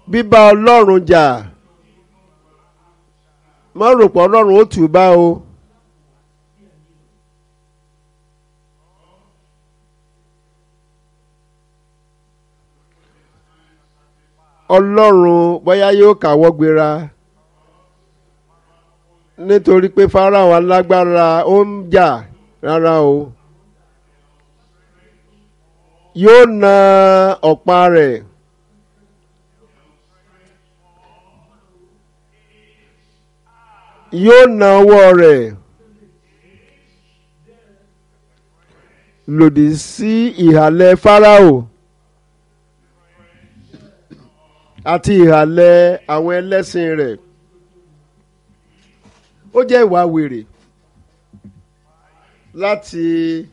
bíbá ọlọ́run jà má rò pé ọlọ́run ó tù ú bá o. ọlọ́run bóyá yóò káwọ́ gbéra nítorí pé Fáráò alágbára ó ń jà rárá o yóò na ọ̀pá rẹ̀ yóò na ọwọ́ rẹ̀ lòdì sí ìhàlẹ̀ Fáráò àti ìhàlẹ̀ àwọn ẹlẹ́sìn rẹ̀ ó jẹ́ ìwà wèrè láti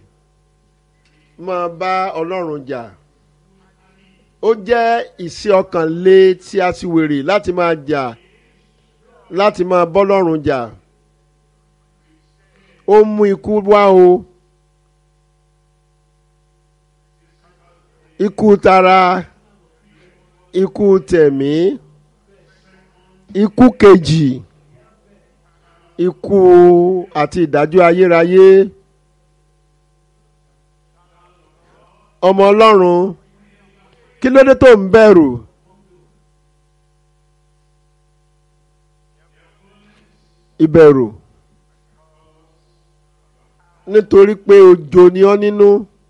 máa bá Ọlọ́run jà ó jẹ́ ìṣe ọkàn lé tí a sì wèrè láti máa jà láti máa bọ́lọ́run jà ó mú ikú wá o ikú tara ikú tẹ̀mí ikú kejì ikú àti ìdájọ́ ayérayé ọmọ ọlọ́run kí ló dé tó ń bẹ̀rù ìbẹ̀rù nítorí pé ojo ni ọ́ nínú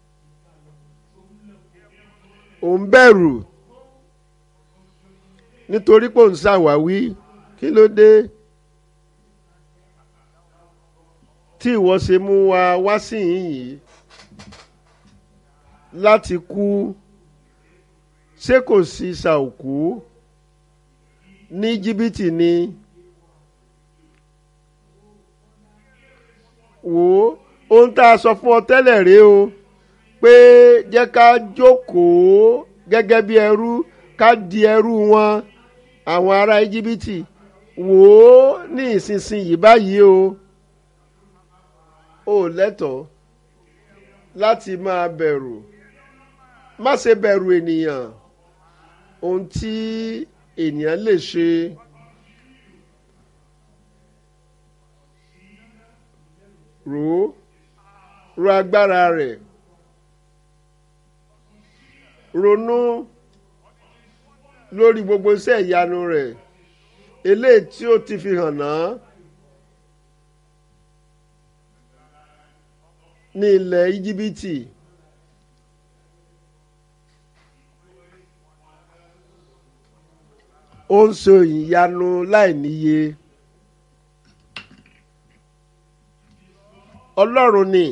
ò ń bẹ̀rù nítorí pé ò ń ṣàwáwí kí ló dé tí ìwọ ṣe mú wa wá sí yìnyín láti kú ṣé kò sí ṣàòkú ní jìbìtì ni wò ó ohun tá a sọ fún ọ tẹ́lẹ̀ rèé o pé jẹ́ ká jókòó gẹ́gẹ́ bí ẹrú ká di ẹrú wọn àwọn ará íjíbítì wò ó ní ìsinsìnyí báyìí o ò lẹ́tọ̀ọ́ láti máa bẹ̀rù má ṣe bẹ̀rù ènìyàn ohun tí ènìyàn lè ṣe rò ó ro agbára rẹ̀ ronú lórí gbogbo iṣẹ́ ìyanu rẹ̀ eléyìí tí ó ti fi hàn náà ní ilẹ̀ íjíbítì. ó ń so ìyanu láì níye. ọlọ́run ni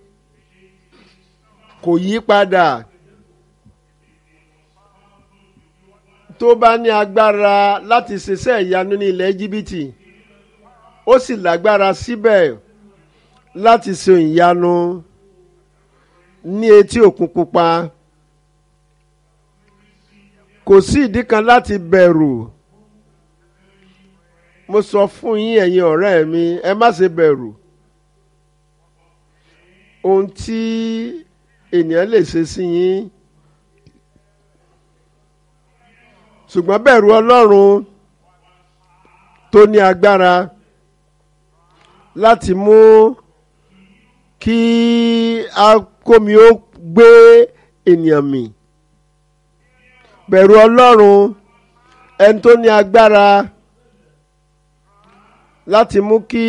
kò yí padà tó bá ní agbára láti ṣiṣẹ́ ìyanu ní ilẹ̀ íjíbítì ó sì lágbára síbẹ̀ láti ṣe ìyanu ní etí òkun pupa kò sí ìdí kan láti bẹ̀rù mo sọ fún yín ẹ̀yin ọ̀rẹ́ mi ẹ má ṣe bẹ̀rù ohun tí ènìyàn lè ṣe sí yín ṣùgbọ́n bẹ̀rù Ọlọ́run tó ní agbára láti mú kí akómi ó gbé ènìyàn mì bẹ̀rù Ọlọ́run ẹni tó ní agbára láti mú kí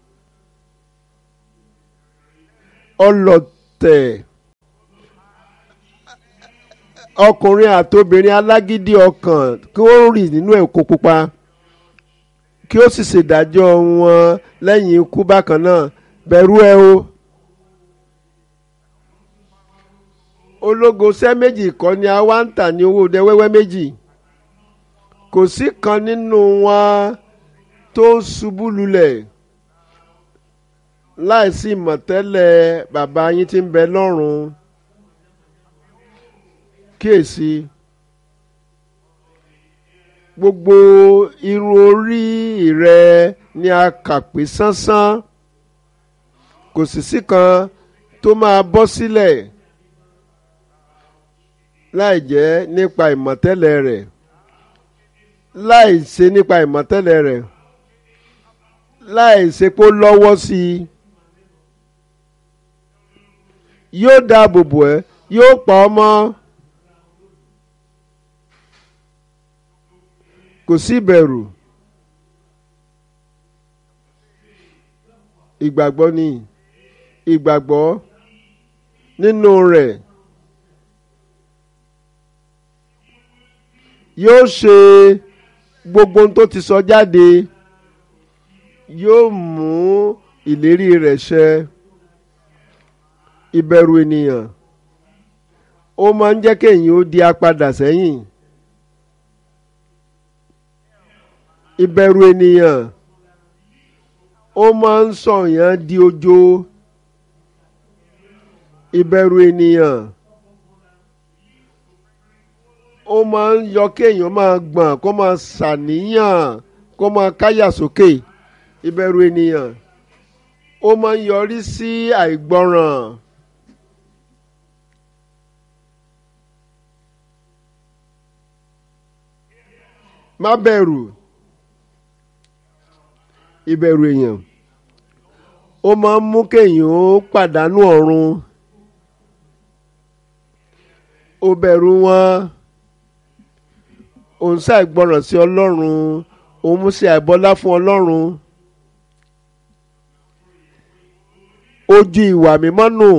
ọlọ̀tẹ̀ ọkùnrin àtobìnrin alágídí ọkàn kí ó rì nínú ẹ̀kọ́ pupa kí ó sì ṣèdájọ́ wọn lẹ́yìn ikú bákan náà bẹ̀rù ẹ o. ológo ṣẹ́ méjì kọ́ ni a wá ń tà ní owó ọdẹ wẹ́wẹ́ méjì kò sí kan nínú wọn tó ń ṣubú lulẹ̀ láìsí ìmọ̀tẹ́lẹ̀ bàbá yín tí ń bẹ lọ́run kíyèsí gbogbo irun orí rẹ ni a kà pé sánsán kò sì sí kan tó máa bọ́ sílẹ̀ láì jẹ́ nípa ìmọ̀tẹ́lẹ̀ rẹ̀ láì ṣe nípa ìmọ̀tẹ́lẹ̀ rẹ̀ láì ṣe pé ó lọ́wọ́ sí i yóò dáàbò bò ẹ́ yóò pa ọ́ mọ́ kò sí ìbẹ̀rù ìgbàgbọ́ ni ìgbàgbọ́ nínú rẹ̀ yóò ṣe gbogbo ohun tó ti sọ jáde yóò mú ìlérí rẹ̀ ṣẹ ìbẹ̀rù ènìyàn ó máa ń jẹ́ kéèyàn ó di apadà sẹ́yìn ìbẹ̀rù ènìyàn ó máa ń sọ̀yàn di ojo ìbẹ̀rù ènìyàn ó máa ń yọ kéèyàn máa gbọ̀n kó máa ṣàníyàn kó máa káyà sókè ìbẹ̀rù ènìyàn ó máa ń yọrí sí àìgbọràn. má bẹ̀rù ìbẹ̀rù èèyàn ó máa ń mú kéèyàn ó pàdánù ọ̀run ó bẹ̀rù wọn òun ṣàìgbọràn sí ọlọ́run òun mú sí àìbọlá fún ọlọ́run ojú ìwà mímọ́ nù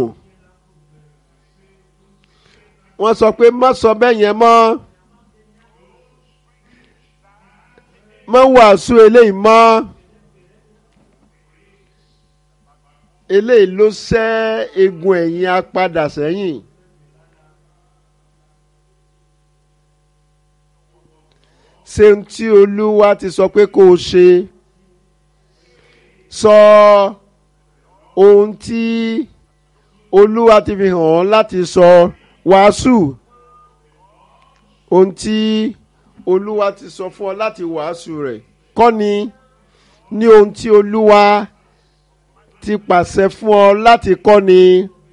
wọ́n sọ pé má sọ bẹ́ẹ̀ yẹn mọ́ má wàásù eléyìí mọ́ eléyìí ló ṣẹ́ egun ẹ̀yìn apadà sẹ́yìn. ṣe ohun tí olúwa ti sọ pé kó o ṣe sọ ohun tí olúwa ti fi hàn ọ́ láti sọ wàásù ohun tí olúwa ti sọ fún ọ láti wàásù rẹ̀ kọ́ni ní ohun tí olúwa ti pàṣẹ fún ọ láti kọ́ni.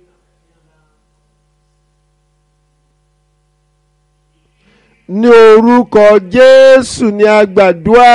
ní orúkọ jésù ni a gbàdúrà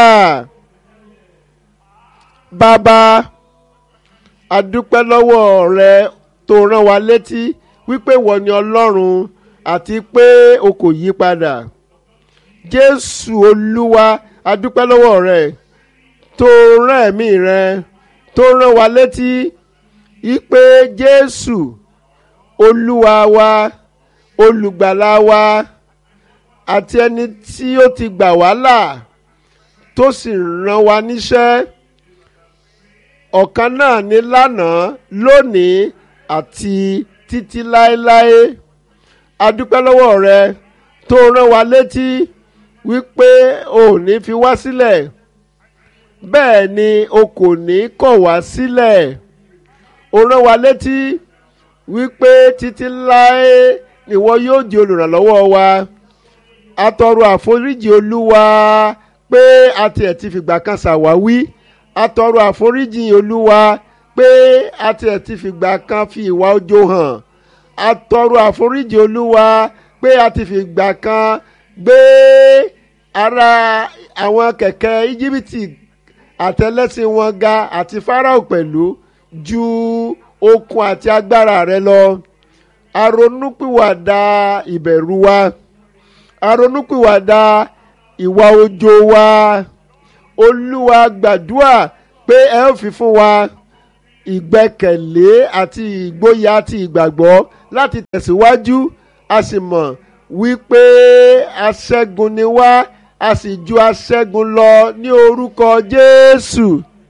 bàbá a dúpẹ́ lọ́wọ́ rẹ tó rán wa létí wípé wọ́n ni ọlọ́run àti pé o kò yí padà jésù olúwa a dúpẹ́ lọ́wọ́ rẹ tó rán ẹ̀mí rẹ tó rán wa létí wípé jésù olúwa wa olùgbàlà wa àti ẹni tí ó ti gbà wá là tó sì rán wa níṣẹ́ ọ̀kan náà ní lánàá lónìí àti títí láéláé a dúpẹ́ lọ́wọ́ rẹ tó rán wa létí wípé o ò ní fi wá sílẹ̀ bẹ́ẹ̀ ni o kò ní kọ̀ wá sílẹ̀ o rán wa létí wípé títí láé nìwọ yóò di olùrànlọ́wọ́ wa atọrọ àforíjì olúwa pé a tiẹ̀ ti fìgbà kan ṣàwáwí atọrọ àforíjì olúwa pé a tiẹ̀ ti fìgbà kan fi ìwà ojo hàn atọrọ àforíjì olúwa pé a ti fìgbà kan gbé ara àwọn kẹ̀kẹ́ íjíbítì àtẹlẹsìn wọn ga àti fáráò pẹ̀lú ju okun àti agbára rẹ lọ aronúpìwàdà ìbẹ̀rù wa aronúpìwàdà ìwà ojo wa olúwa gbàdúrà pé ẹ ó fi fún wa ìgbẹ́kẹ̀lé àti ìgboyà àti ìgbàgbọ́ láti tẹ̀síwájú a sì mọ̀ wípé aṣẹ́gun ni wá a sì ju aṣẹ́gun lọ ní orúkọ jésù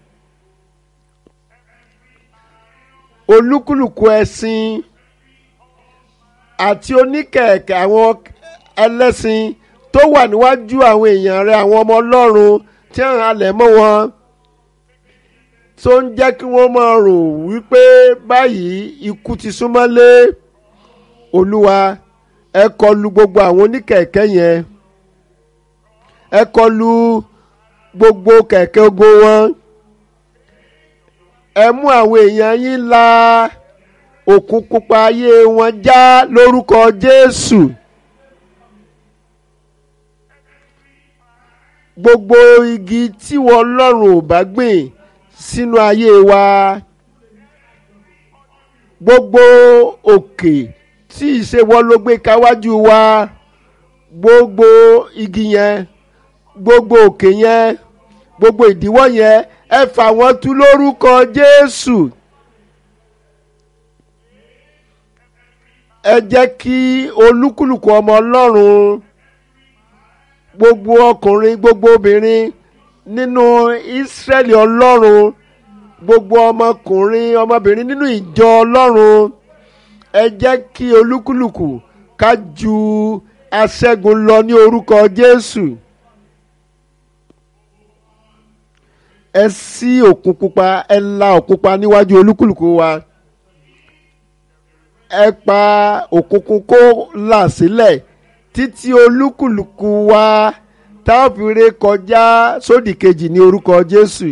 olúkúlùkù ẹ̀sìn àti oníkẹ̀kẹ́ àwọn ẹlẹ́sìn tó wà níwájú àwọn èèyàn rẹ àwọn ọmọ ọlọ́run tí ń halẹ̀ mọ́ wọn tó ń jẹ́ kí wọ́n máa rò wípé báyìí ikú ti súnmọ́lé olúwa ẹ kọlù gbogbo àwọn oníkẹ̀kẹ́ yẹn ẹ kọlù gbogbo kẹ̀kẹ́ ogo wọn ẹ mú àwọn èèyàn yín la òkun pupa ayé wọn já lórúkọ jésù gbogbo igi tí wọ́n ọlọ́run ò bá gbìn sínú ayé wa gbogbo òkè tí ìṣèwọ́ ló gbé káwájú wa gbogbo igi yẹn gbogbo òkè yẹn gbogbo ìdíwọ́ yẹn ẹ fà wọ́n tú lórúkọ Jésù ẹ jẹ́ kí olúkúlùkù ọmọ Ọlọ́run gbogbo ọkùnrin gbogbo obìnrin nínú Ísírẹ́lì Ọlọ́run gbogbo ọmọkùnrin ọmọbìnrin nínú ìjọ Ọlọ́run ẹ jẹ́ kí olúkúlùkù ká ju aṣẹ́gun lọ ní orúkọ Jésù. ẹ ṣí òkun pupa ẹ la òkun pupa níwájú olúkúlùkù wa ẹ pa òkùnkùn kó là sílẹ̀ títí olúkúlùkù wa tá a fi ré kọjá sódì kejì ní orúkọ Jésù.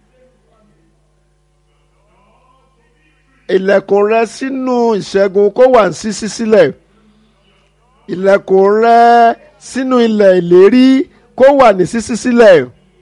ilẹ̀kùn rẹ sínú ìṣẹ́gun kó wà ní ṣíṣí sílẹ̀ ilẹ̀kùn rẹ sínú ilẹ̀ ìlérí kó wà ní ṣíṣí sílẹ̀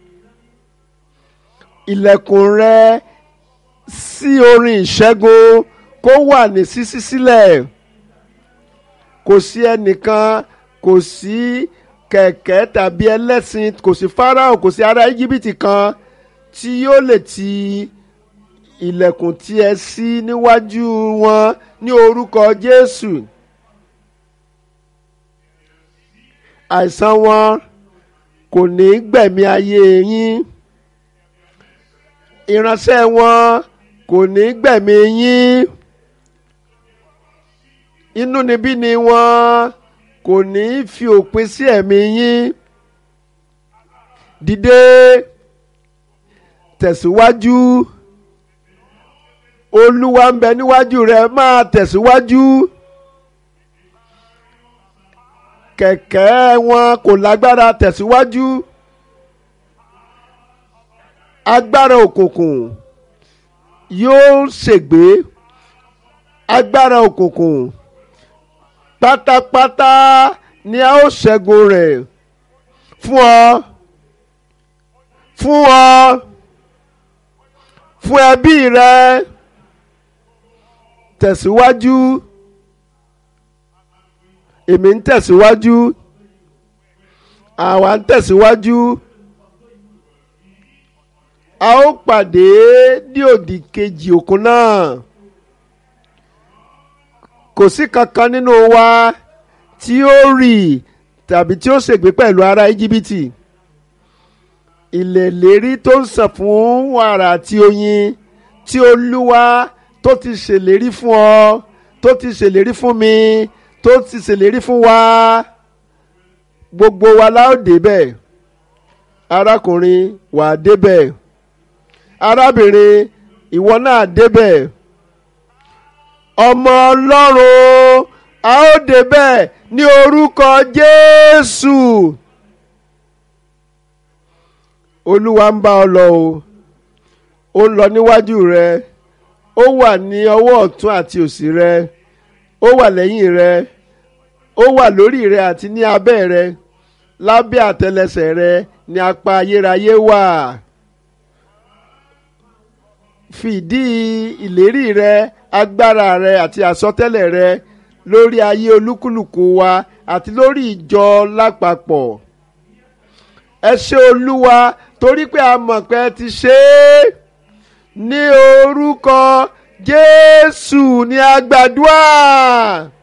ilẹ̀kùn rẹ sí orin ìṣẹ́gun kó wà ní ṣíṣí sílẹ̀ kò sí ẹnìkan kò sí kẹ̀kẹ́ tàbí ẹlẹ́sìn kò sí Fáráò kò sí ará Íjíbítì kan tí yóò lè ti ilẹ̀kùn tí ẹ ṣí níwájú wọn ní orúkọ Jésù àìsàn wọn kò ní gbẹ̀mí ayé yín ìránṣẹ́ wọn kò ní gbẹ̀mí yín inúnibíni wọn kò ní fi òpin sí ẹ̀mí yín dìde tẹ̀síwájú olúwa ń bẹ níwájú rẹ máa tẹ̀síwájú kẹ̀kẹ́ wọn kò lágbára tẹ̀síwájú agbára òkùnkùn yóò ṣègbé agbára òkùnkùn pátápátá ni a ó ṣẹ́gun rẹ̀ fún ọ fún ọ fún ẹbí rẹ tẹ̀síwájú èmi ń tẹ̀síwájú àwa ń tẹ̀síwájú a ó pàdé ní òdì kejì òkun náà kò sí kankan nínú wa tí ó rì tàbí tí ó ṣègbé pẹ̀lú ará íjíbítì ilẹ̀ ìlérí tó ń sàn fún wàrà àti oyin tí olúwa tó ti ṣèlérí fún ọ tó ti ṣèlérí fún mi tó ti ṣèlérí fún wa gbogbo wa la ó débẹ̀ arákùnrin wà á débẹ̀ arábìnrin ìwọ náà débẹ̀ ọmọ ọlọ́run a ó débẹ̀ ní orúkọ jésù olúwa ń bá ọ lọ o ó ń lọ níwájú rẹ ó wà ní ọwọ́ ọ̀tún àti òsì rẹ ó wà lẹ́yìn rẹ ó wà lórí rẹ àti ní abẹ́ rẹ lábẹ́ àtẹlẹsẹ̀ rẹ ní apá ayérayé wà fìdí ìlérí rẹ agbára rẹ àti àsọtẹ́lẹ̀ rẹ lórí ayé olúkúlùkù wa àti lórí ìjọ lápapọ̀ ẹ ṣé olúwa torí pé a mọ̀ pé ẹ ti ṣe é ní orúkọ jésù ní a gbàdúrà.